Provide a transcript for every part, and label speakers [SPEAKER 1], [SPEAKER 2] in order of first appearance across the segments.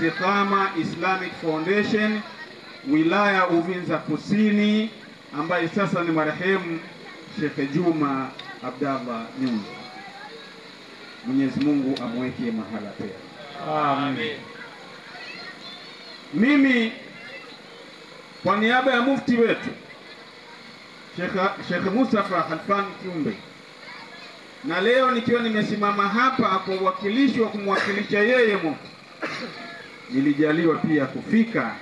[SPEAKER 1] Istiqama Islamic Foundation wilaya Uvinza Kusini, ambaye sasa ni marehemu Sheikh Juma Abdallah Nyundo. Mwenyezi Mungu amweke mahala pema.
[SPEAKER 2] Amin.
[SPEAKER 1] Mimi kwa niaba ya mufti wetu Sheikh Sheikh Mustafa Khalfan Kiumbe, na leo nikiwa nimesimama hapa kwa uwakilishi wa kumwakilisha yeye mufti, nilijaliwa pia kufika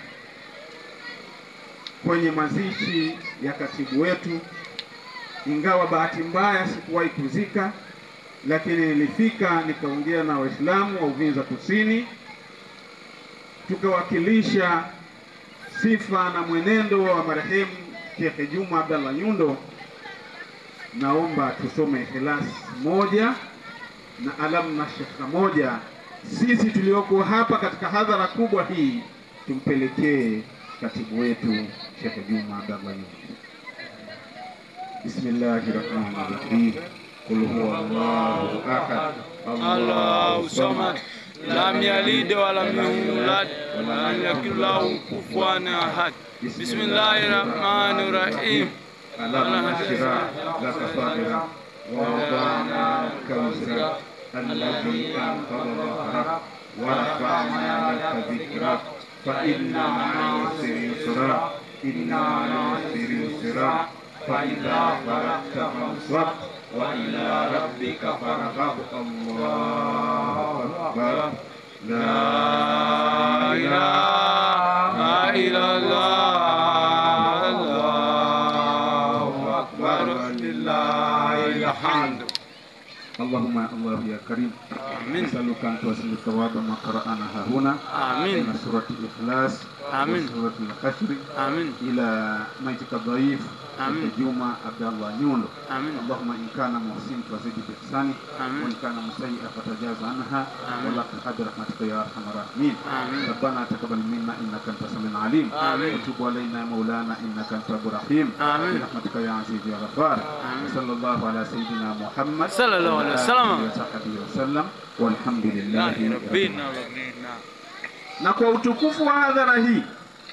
[SPEAKER 1] kwenye mazishi ya katibu wetu, ingawa bahati mbaya sikuwahi kuzika, lakini nilifika nikaongea na Waislamu wa Uvinza Kusini tukawakilisha sifa na mwenendo wa marehemu Sheikh Juma Abdallah Nyundo. Naomba tusome Ikhlas moja na alam na shekha moja, sisi tulioko hapa katika hadhara kubwa hii tumpelekee katibu wetu Sheikh Juma Abdallah Nyundo. Bismillahi rahmani rahim. Qul huwa Allahu ahad
[SPEAKER 2] Allahu samad lam yalid wa lam yulad wa lam yakul lahu kufuwan ahad. Bismillahir rahmanir rahim.
[SPEAKER 1] ألم نشرح لك صدرك ووضعنا لك وزرك الذي أنقض ظهرك ورفعنا لك ذكرك فإن مع العسر يسرا إن مع العسر يسرا فإذا فرغت فانصب وإلى ربك فارغب الله أكبر لا
[SPEAKER 2] La ilaha illallah. Allahu akbar. Lillahil hamd.
[SPEAKER 1] اللهم الله يا كريم
[SPEAKER 2] آمين.
[SPEAKER 1] نسألك أن توصل ثواب ما قرأنا ها هنا
[SPEAKER 2] آمين.
[SPEAKER 1] من سورة الإخلاص
[SPEAKER 2] آمين.
[SPEAKER 1] وسورة الحشر
[SPEAKER 2] آمين.
[SPEAKER 1] إلى ميتك الضعيف
[SPEAKER 2] آمين.
[SPEAKER 1] جمعة عبد الله نيولو
[SPEAKER 2] آمين.
[SPEAKER 1] اللهم إن كان محسن فزد بإحسانه
[SPEAKER 2] آمين.
[SPEAKER 1] وإن كان مسيئا فتجاوز عنها
[SPEAKER 2] آمين.
[SPEAKER 1] ولا تحد رحمتك يا أرحم الراحمين
[SPEAKER 2] آمين.
[SPEAKER 1] ربنا تقبل منا إنك أنت السميع العليم
[SPEAKER 2] آمين.
[SPEAKER 1] وتب علينا يا مولانا إنك أنت التواب الرحيم
[SPEAKER 2] آمين.
[SPEAKER 1] برحمتك يا عزيز يا غفار
[SPEAKER 2] آمين.
[SPEAKER 1] صلى الله على سيدنا محمد
[SPEAKER 2] صلى الله عليه وسلم.
[SPEAKER 1] وعلى آله وصحبه وسلم والحمد لله
[SPEAKER 2] Ilahi
[SPEAKER 1] رب
[SPEAKER 2] rabbina
[SPEAKER 1] العالمين.
[SPEAKER 2] rabbina.
[SPEAKER 1] na kwa utukufu wa hadhara hii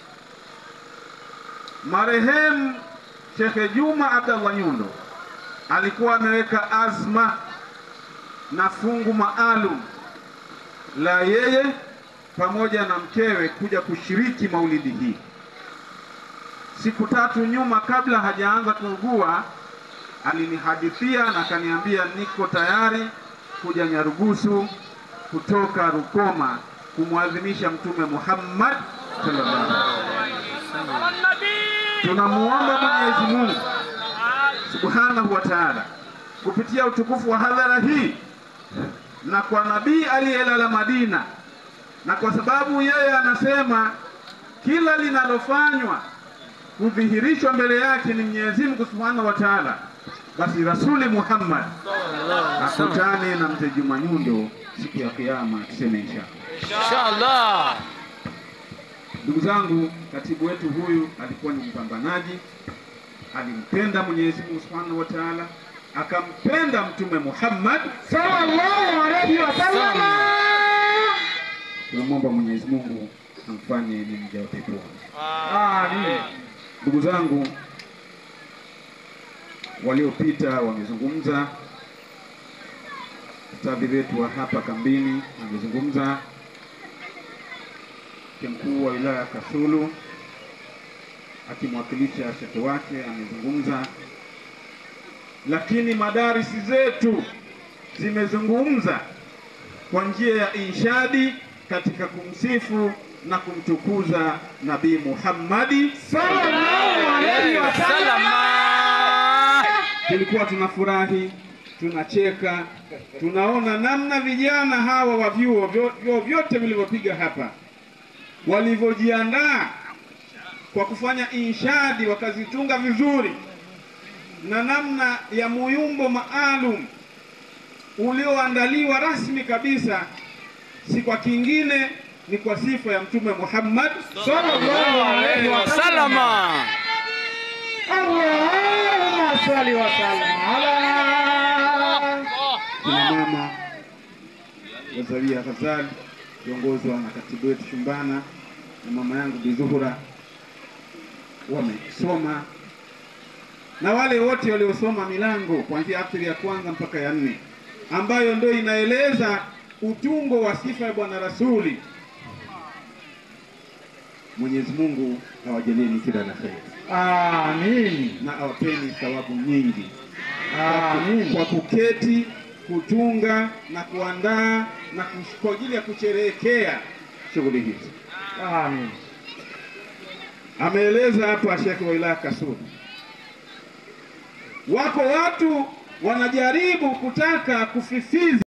[SPEAKER 1] marehemu Shekhe Juma Abdallah Nyundo alikuwa ameweka azma na fungu maalum la yeye pamoja na mkewe kuja kushiriki maulidi hii. Siku tatu nyuma, kabla hajaanza kuugua, alinihadithia na akaniambia niko tayari kuja Nyarugusu kutoka Rukoma kumwadhimisha Mtume Muhammad sallallahu alaihi wasallam. Tunamuomba Mwenyezi Mungu Subhanahu wa Ta'ala kupitia utukufu wa hadhara hii na kwa nabii aliyelala Madina, na kwa sababu yeye anasema kila linalofanywa kudhihirishwa mbele yake ni Mwenyezi Mungu Subhanahu wa Ta'ala, basi Rasuli Muhammad akutane na mzee Juma Nyundo siku ya Kiyama, tuseme inshallah.
[SPEAKER 2] Inshallah.
[SPEAKER 1] Ndugu zangu, katibu wetu huyu alikuwa ni mpambanaji, alimpenda Mwenyezi Mungu Subhanahu wa Ta'ala, akampenda Mtume Muhammad
[SPEAKER 3] sallallahu alaihi wasallam.
[SPEAKER 1] tunamwomba Mwenyezi Mungu amfanye ni mja wa peponi.
[SPEAKER 2] Amin.
[SPEAKER 1] Ndugu zangu, waliopita wamezungumza, ustadhi wetu wa hapa kambini amezungumza, mkuu wa wilaya ya Kasulu akimwakilisha shekhe wake amezungumza, lakini madarisi zetu zimezungumza kwa njia ya inshadi katika kumsifu na kumtukuza Nabii Muhammadi
[SPEAKER 3] Sallallahu alaihi wasallam.
[SPEAKER 2] Salama.
[SPEAKER 1] tulikuwa tunafurahi, tunacheka, tunaona namna vijana hawa wa vyuo vyo- vyuo vyote vilivyopiga hapa walivyojiandaa kwa kufanya inshadi, wakazitunga vizuri, na namna ya muyumbo maalum ulioandaliwa rasmi kabisa, si kwa kingine, ni kwa sifa ya Mtume Muhammad
[SPEAKER 2] Sallallahu alaihi wasallama.
[SPEAKER 3] Allahumma salli wa sallim ala
[SPEAKER 1] kina mama Wazaria Ghazali kiongozwa na katibu wetu Shumbana na mama yangu Bizuhura wamesoma na wale wote waliosoma milango kuanzia aftari ya kwanza mpaka ya nne ambayo ndio inaeleza utungo wa sifa ya Bwana Rasuli. Mwenyezi Mungu awajalieni kila la kheri
[SPEAKER 3] Amin.
[SPEAKER 1] na awapeni thawabu nyingi
[SPEAKER 3] Amin.
[SPEAKER 1] kwa kuketi kutunga na kuandaa na kush- kwa ajili ya kusherehekea shughuli hizi.
[SPEAKER 3] Amin.
[SPEAKER 1] Ameeleza hapa Shekhe wa wilaya Kasulu, wako watu wanajaribu kutaka kufifiza